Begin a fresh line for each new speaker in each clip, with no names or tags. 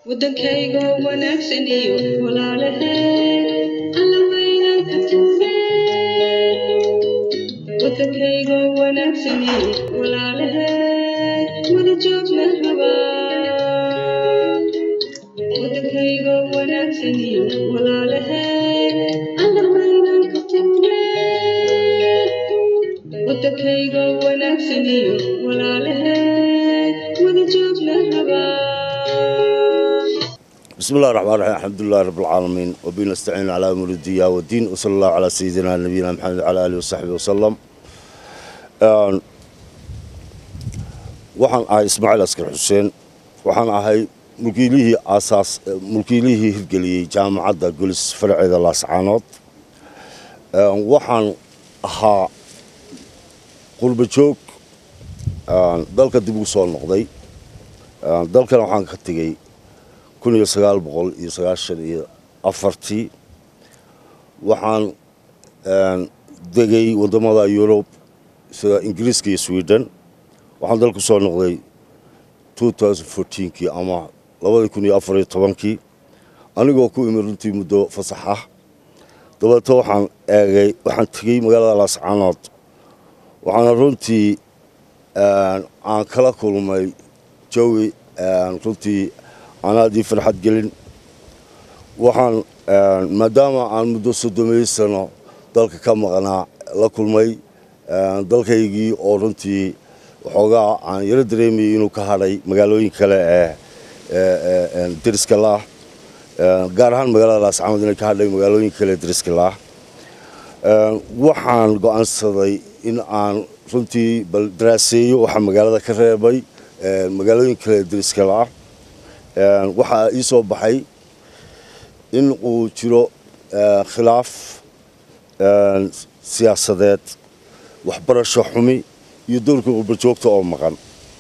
wadankayga wanaagsan iyo walaalaheen alla weynan ka tuugeen wadankayga wanaagsan iyo walaalaheen wada joogna rabaa wadankayga wanaagsan iyo walaalaheen alla weynan ka tuugeen wadankayga wanaagsan iyo walaalaheen wada joogna rabaa
بسم الله الرحمن الرحيم الحمد لله رب العالمين وبه نستعين على امور الدنيا والدين وصلى الله على سيدنا نبينا محمد وعلى اله وصحبه وسلم Een, waxaan ahay ismaaciil askar xuseen waxaan ahay mulkiilihii aasaas mulkiilihii hirgeliyey jaamacadda golis faraceeda laascaanood Een, waxaan ahaa qurbo joog een, dalka dib ugu soo noqday Een, dalkana waxaan ka tegey kun iyo sagaal boqol iyo sagaashan iyo afartii waxaan een, degay waddamada yurub sida ingiriiska iyo sweden waxaan dalku soo noqday kii ama labadii kun iyo afar iyo tobankii anigoo ku imi runtii muddo fasax ah dabeeto waxaan eegay waxaan tegey magaalada laascaanood waxaana runtii een, aan kala kulmay jawi een, runtii aan aad ii farxad gelin waxaan een, maadaama aan muddo soddomeey sano dalka ka maqnaa la kulmay een, dalkaygii oo runtii waxoogaa aan yaro dareemayay inuu ka hadhay magaalooyin kale ee ee- ee een, deriska laah Een, gaar ahaan magaalada laascaanood inay ka hadhay magaalooyin kale ee deriska laah Een, waxaan go'aansaday in aan runtii bal daraaseeyo waxa magaalada ka reebay een, magaalooyin kale ee deriska laah Een, waxaa ii soo baxay in uu jiro ee, khilaaf een, siyaasadeed waxbarasho xumi iyo dowlka qurbajoogta oo maqan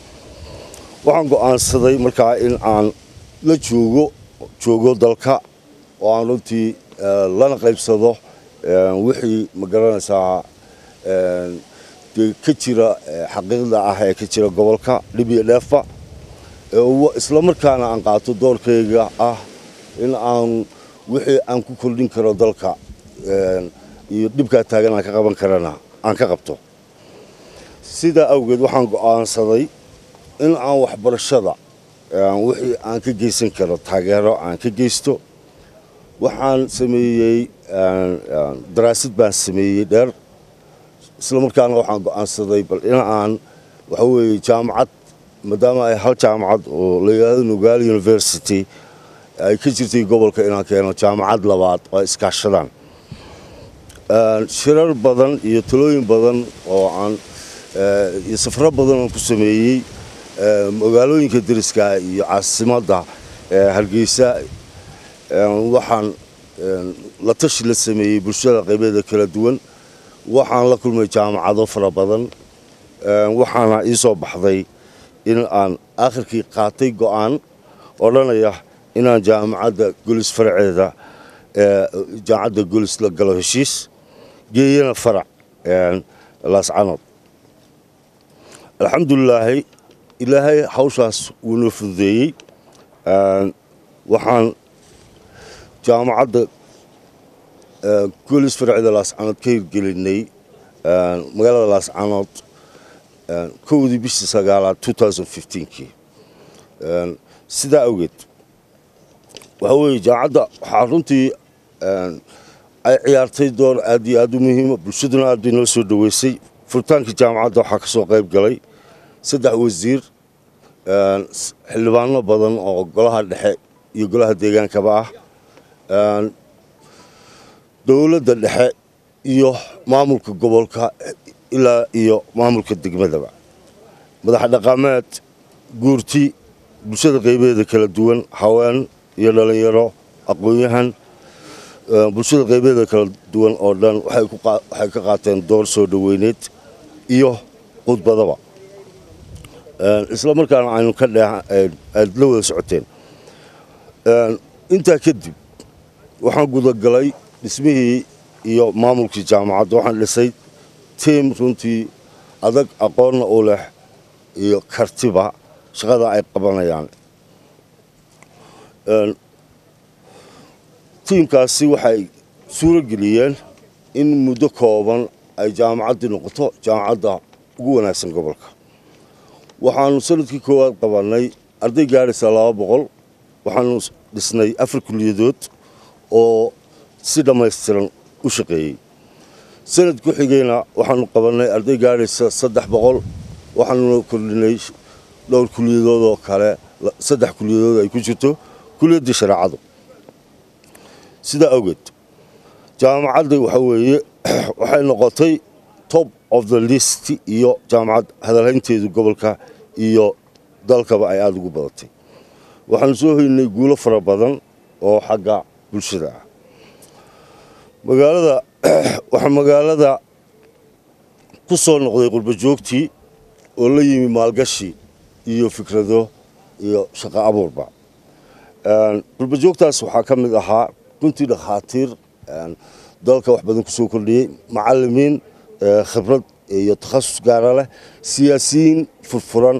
waxaan go'aansaday markaa in aan la joogo joogo dalka oo aan runtii ee, lana qaybsado ee, wixii ma garanaysaa een, dee ka jira ee, xaqiiqda ah ee ka jira gobolka dhib iyo dheefa ee wa- isla markaana aan qaato doorkayga ah in aan wixii aan ku kordhin karo dalka een, iyo dhibkaa taagan aan ka qaban karana aan ka qabto sidaa awgeed waxaan go'aansaday in aan waxbarashada een, wixii aan ka geysan karo taageero aan ka geysto waxaan sameeyey een, een, daraasad baan sameeyey dheer isla markaana waxaan go'aansaday bal in aan waxa weeye jaamacad maadaama ay hal jaamacad oo la yidhaahdo nugaali university ay ka jirtay gobolka inaan keeno jaamacad labaad oo ay iskaashadaan Een, shirar badan iyo talooyin badan oo aan ee, iyo safro badan oo ku sameeyey ee, magaalooyinka deriska iyo caasimadda ee, hargeysa een, waxaan een, la tashi la sameeyey bulshada qaybeeda kala duwan waxaan la kulmay jaamacado fara badan Een, waxaana ii soo baxday in aan aakhirkii qaatay go'aan odhanaya inaan jaamacadda golis faraceeda ee, jaamacadda golis la galo heshiis geeyana farac een, laascanood alxamdulilaahi ilaahay hawshaas wuu noo fududeeyey Een, waxaan jaamacadda ee, golis faraceeda laascanood ka hirgelinay een, magaalada laascanood een, kowdii bishii sagaalaad kii Een, sidaa awgeed waxa weeye jaamacadda waxaa runtii een, ay ciyaartay door aad iyo aad u muhiima bulshaduna aad bay noo soo dhoweysay furitaankii jaamacadda waxaa ka soo qayb galay saddex wasiir een, s- xildhibaano badan oo golaha dhexe iyo golaha deegaankaba ah Een, dowladda dhexe iyo maamulka gobolka ilaa iyo maamulka degmadaba madax dhaqameed guurti bulshada qaybeeda kala duwan haween iyo dhalinyaro aqoon-yahan ee, bulshada qaybeeda kala duwan oo dhan waxay ku qaa- waxay ka qaateen door soo dhoweyneed iyo khudbadaba Een, isla markaana aynu ka dheeha aad la wada socoteen Een, intaa kadib waxaan gudagalay dhismihii iyo maamulkii jaamacadda waxaan dhisay tiim runtii adag aqoonna u leh iyo kartiba shaqada ay qabanayaan tiimkaasi waxay suuro geliyeen in muddo kooban ay jaamacaddii noqoto jaamacadda ugu wanaagsan gobolka waxaanu sanadkii koowaad qabannay arday gaadhaysa laba boqol waxaanu dhisnay afar kuliyadood oo si dhammaystiran u shaqeeyey sanad ku xigayna waxaanu qabannay arday gaadhaysa saddex boqol waxaanuna kordhinay dhowr kuliyadood oo kale saddex kuliyadood ay ku jirto kuliyaddii shareecadu sidaa awgeed jaamacadda waxa weeye waxay noqotay top of the list iyo jaamacad hadalhaynteedu gobolka iyo dalkaba ay aada ugu badatay waxaanu soo hoynay guulo fara badan oo xagga bulshada ah magaalada waxaa magaalada ku soo noqday qurbajoogtii oo la yimi maalgashi iyo fikrado iyo shaqo abuurba qurbajoogtaas waxaa ka mid ahaa runtii dhakhaatiir dalka wax badan ku soo kordhiyey macalimiin khibrad iyo takhasus gaara leh siyaasiyiin furfuran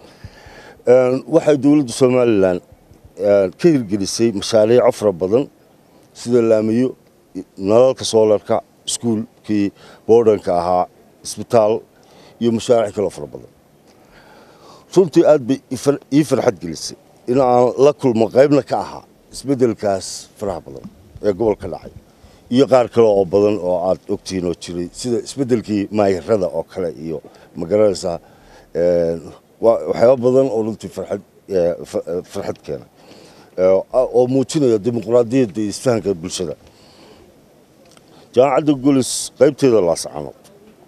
waxay dowladda somalilan ka hirgelisay mashaariico fara badan sida laamiyo nalalka soolarka iskuulkii boodhanka ahaa isbitaal iyo mashaariic kaloo fara badan runtii aad bay ii farxad gelisay in aan la kulmo qaybna ka ahaa isbeddelkaas faraha badan ee gobolka dhacay iyo qaar kale oo badan oo aad ogtihiin oo jiray sida isbeddelkii maayirada oo kale iyo magaranaysaa waxyaaba badan oo runtii farxad farxad keena oo muujinaya dimuqraadiyadda iyo isfahanka bulshada jaamacadda golis qaybteeda laascanood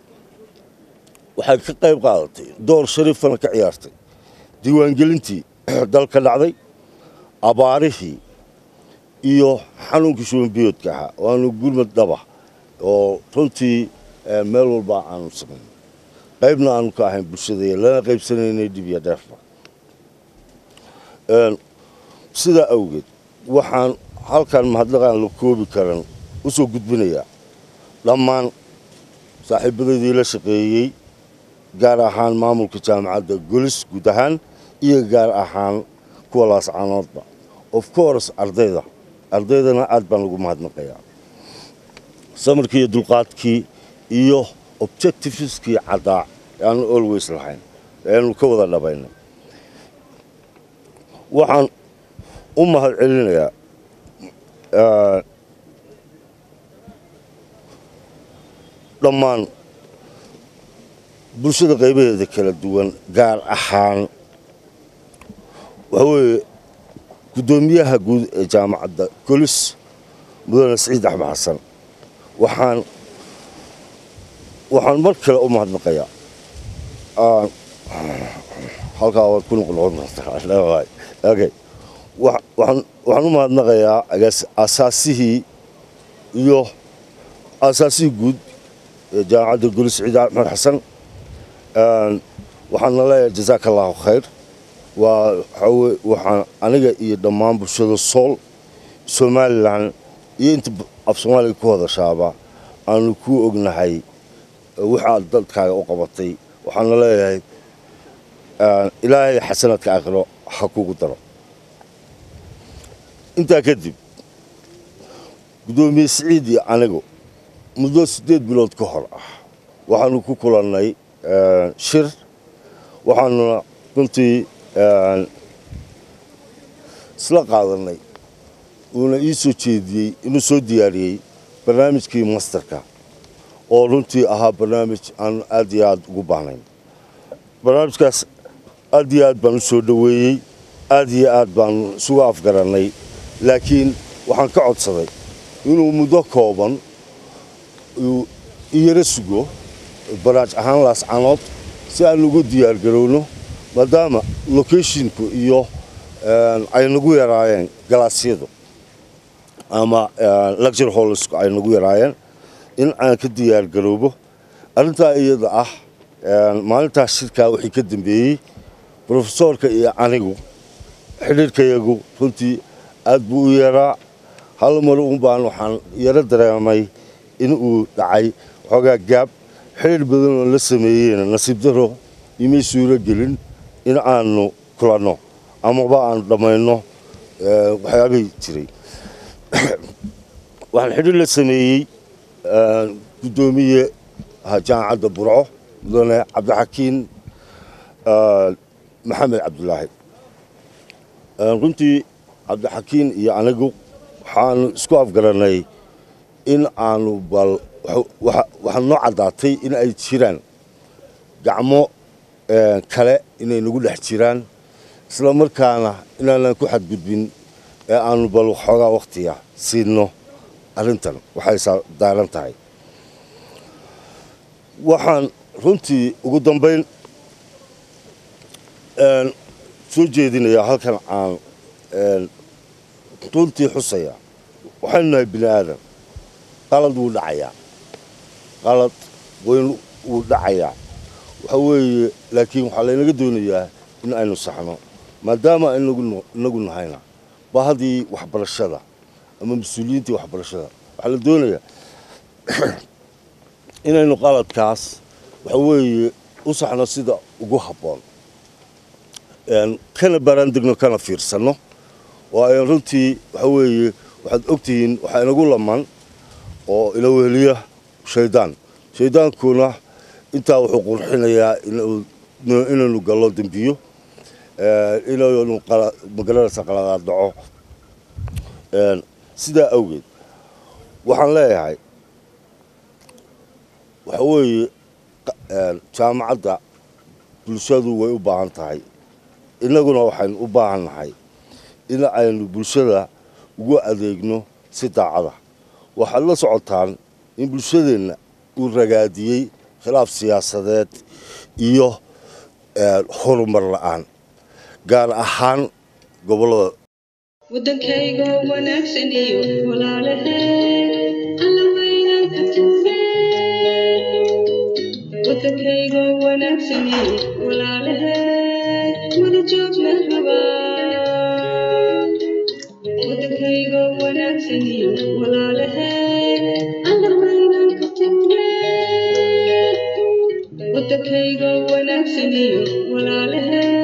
waxay ka qayb qaadatay door shariifana ka ciyaartay diiwaangelintii dalka dhacday abaarihii iyo xanuunkii shubanbiyoodka ahaa waanu gurmad dhaba oo runtii meel walba aanu samayn qaybna aanu ka ahayn bulshada lana qaybsanaynay dhib iyo dheerba sidaa awgeed waxaan halkan mahadnaqaan la koobi karan u soo gudbinayaa dhammaan saaxiibadaydii la shaqeeyey gaar ahaan maamulka jaamacadda golis guud ahaan iyo gaar ahaan kuwa laascaanoodba of course ardayda ardaydana aad baan ugu mahadnaqayaa samarkii iyo dulqaadkii iyo objectiveskii caddaa aanu always lahayn eanu ka wada dhabaynay waxaan u mahad celinayaa dhammaan bulshada qaybaheeda kala duwan gaar ahaan waxaa weeye guddoomiyaha guud ee jaamacadda golis mudane siciid axmed xasan waxaan waxaan mar kale u mahadnaqayaa halkaa waad ku noqnoqon kartaa okay waxaan u mahadnaqayaa asaasihii iyo asaasihii guud ee jaamacadda golis siciid axmed xasan waxaana leeyahay jazaaka allahu khayr waa waxaan aniga iyo dhammaan bulshada sool somalilan iyo inta af soomaaliga ku hadashaaba aanu kuu ognahay waxaad dadkaaga u qabatay waxaana leeyahay ilaahay xasanadka aakhiro ha kugu daro intaa kadib guddoomiye siciid iyo anigu muddo siddeed bilood ka hor ah waxaanu ku kulannay shir waxaanuna runtii isla qaadanay uuna ii soo jeediyey inuu soo diyaariyey barnaamijkii masterka oo runtii ahaa barnaamij aan aad iyo aad ugu baahnayn barnaamijkaas aad iyo aad baan u soo dhoweeyey aad iyo aad baanu isugu afgarannay laakiin waxaan ka codsaday inuu muddo kooban iyaro sugo baraaj ahaan laascanood si aan ugu diyaargarowno maadaama locathinku iyo ay nagu yaraayeen galaasyadu ama lecture hollsku ay nagu yaraayeen in aan ka diyaargaroobo arrintaa iyada ah maalintaas shirkaa wixii ka dambeeyey brofesoorka iyo anigu xidhiirkayagu runtii aad buu u yaraa hal mar un baan waxaan yaro dareemay in uu dhacay xoogaa gaab xidhiir badan oo la sameeyeyna nasiib daro imay suuro gelin in aanu kulanno amaba aanu dhammayno waxyaabihii jiray waxaan xidhiir la sameeyey guddoomiye jaamacadda burco mudane cabdixakiin maxamed cabdulaahi runtii cabdixakiin iyo anigu waxaanu isku afgaranay in aanu bal waxaa noo caddaatay in ay jiraan gacmo kale inay nagu dhex jiraan isla markaana inaanan ku xadgudbin ee aanu bal waxoogaa wakhtiga siidno arrintan waxay daaran tahay waxaan runtii ugu dambayn soo jeedinayaa halkan aan runtii xusaya waxaynu nahay bini aadan qalad wuu dhacayaa qalad weyn wuu dhacayaa waxa weeye laakiin waxaa laynaga doonayaa in aynu saxno maadaama inagu nahayna bahadii waxbarashada ama mas-uuliyiintii waxbarashada waxaa la doonayaa inaynu qaladkaas waxa weeye u saxno sida ugu habboon kana baaraandegno kana fiirsanno oo ayn runtii waxa weeye waxaad ogtihiin waxaa inagu laman oo ila weheliya shaydaan shaydaankuna intaa wuxuu qurxinayaa inaynu gallo dembiyo inaynu magaranaysa qaladaad dhaco sidaa awgeed waxaan leeyahay waxa weeye jaamacadda bulshadu way u baahan tahay innaguna waxaynu u baahan nahay in aynu bulshada ugu adeegno si daacada waxaad la socotaan in bulshadeenna uu ragaadiyey khilaaf siyaasadeed iyo horumar la'aan gaar ahaan gobollada
waddankayga wanaagsan iyo walaalaheen alla weynan ka tufeen waddankayga wanaagsan iyo walaalaheen wada joogna rabaa waddankayga wanaagsan iyo walaalaheen alla weynan ka tufeen waddankayga wanaagsan iyo walaalaheen